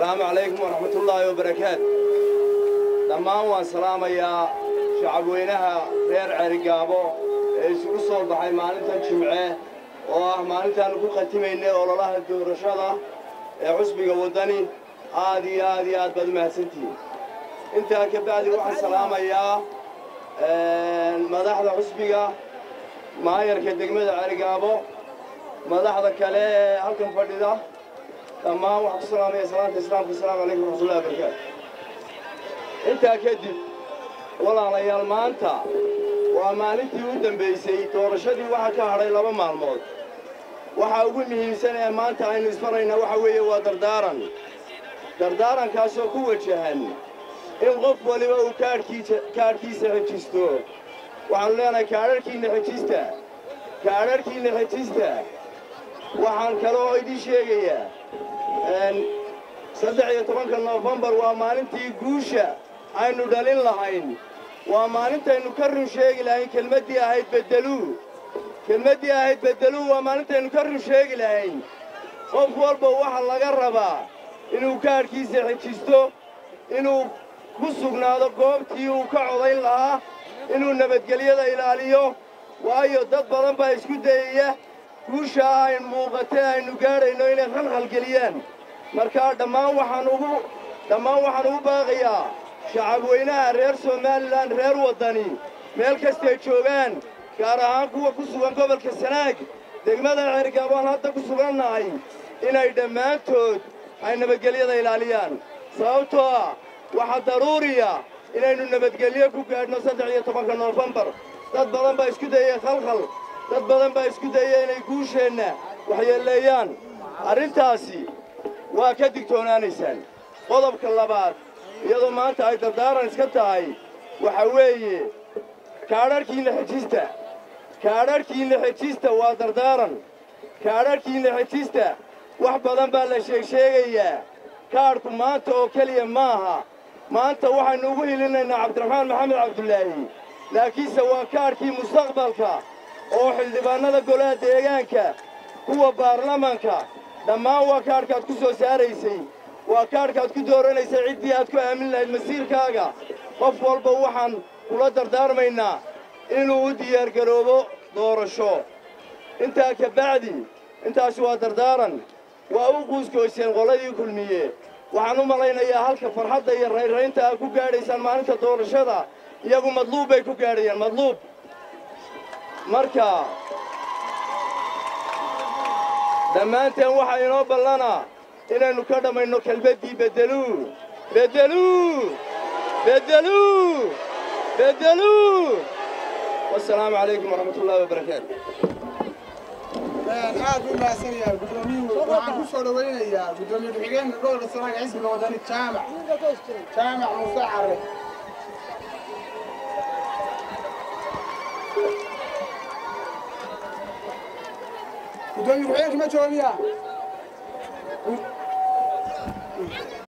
asalaamu calaykum waraxmatullaahi wabarakaatu dhammaan waan salaamayaa shacabweynaha reer cerigaabo ee isugu soo baxay maalintan jimce oo ah maalintaannu ku khatimaynay ololaha doorashada ee cusbiga waddani aad iyo aad iyo aad baad u mahadsantihiin intaa ka bacdi waxaan salaamayaa madaxda cusbiga maayarka degmada cerigaabo madaxda kale ee halkan fadhida dhammaan waxaan ku salaamaya salaanta islaamka asalaamu calaykum waraxmatullahi wabarakaatu intaa kadib walaalayaal maanta waa maalintii u dambaysay doorashadii waxaa ka hadhay laba maalmood waxaa ugu muhiimsan ee maanta aynu ismaraynaa waxa weeye waa dardaaran dardaarankaasoo ku wajahan in qof waliba uu kaadhkiisa xejisto waxaannu leenahay kaadharhkiinna xejista kaadharhkiinna xejista waxaan kaloo idiin sheegayaa saddex iyo tobanka noofembar waa maalintii guusha aynu dhalin lahayn waa maalintaynu ka run sheegi lahayn kelmaddii ahayd beddeluu kelmaddii ahayd beddeluu waa maalintaynu ka run sheegi lahayn qof walba waxa laga rabaa inuu kaadhkiisa xejisto inuu ku sugnaado goobtii uu ka codayn lahaa inuu nabadgelyada ilaaliyo waayo dad badan baa isku dayaya guushaa ayn muuqatee aynu gaadhayno inay khalkhalgeliyaan markaa dhammaan waxaan ugu dhammaan waxaan ugu baaqayaa shacabweynaha reer somalilan reer waddani meel kastay joogaan gaar ahaan kuwa ku sugan gobolka sanaag degmada cergaabaan hadda ku sugannahay inay dhammaantood ay nabadgelyada ilaaliyaan sababtoo ah waxaa daruuriya inaynu nabadgelyo ku gaadhno saddex iyo tobanka noofembar dad badan baa isku dayay khalkhal dad badan baa isku dayay inay guusheenna waxyeelleeyaan arrintaasi waa ka digtoonaanaysaan qodobka labaad iyadoo maanta ay dardaaran iska tahay waxa weeye kaadharhkiinna xejista kaadharhkiinna xejista waa dardaaran kaadharhkiinna xejista wax badan baa la sheegsheegayaa kaadhku maanta oo keliya maaha maanta waxaynu ugu hilinaynaa cabdiraxmaan maxamed cabdulaahi laakiinse waa kaadhkii mustaqbalka oo xildhibaannada golaha deegaanka kuwa baarlamanka dhammaan waa kaadhkaad ku soo saaraysay waa kaadhkaad ku dooranaysay ciddii aad ku aamin lahayd masiirkaaga qof walba waxaan kula dardaarmaynaa inuu u diyaargaroobo doorasho intaa ka bacdi intaasi waa dardaaran waa u quuskoyseen qoladii kulmiye waxaan u malaynayaa halka farxadda iyo raynraynta aad ku gaadhaysaan maalinta doorashada iyagu madluub bay ku gaadhayaan madluub marka dhammaanteen waxaa inoo ballanaa inaynu ka dhammayno kelmaddii beddeluu beddeluu beddeluu beddeluu wasalaamu calaykum waraxmatullaahi wabarakaatu aad buu mahadsan yahay guddoomiyuhu waxaan ku soo dhowaynayaa guddoomiye ku-xigeenka gobolka sanaag xisbiga wadani jaamac jaamac muuse carre gudoomiye ku-xigeenka ma jooga miya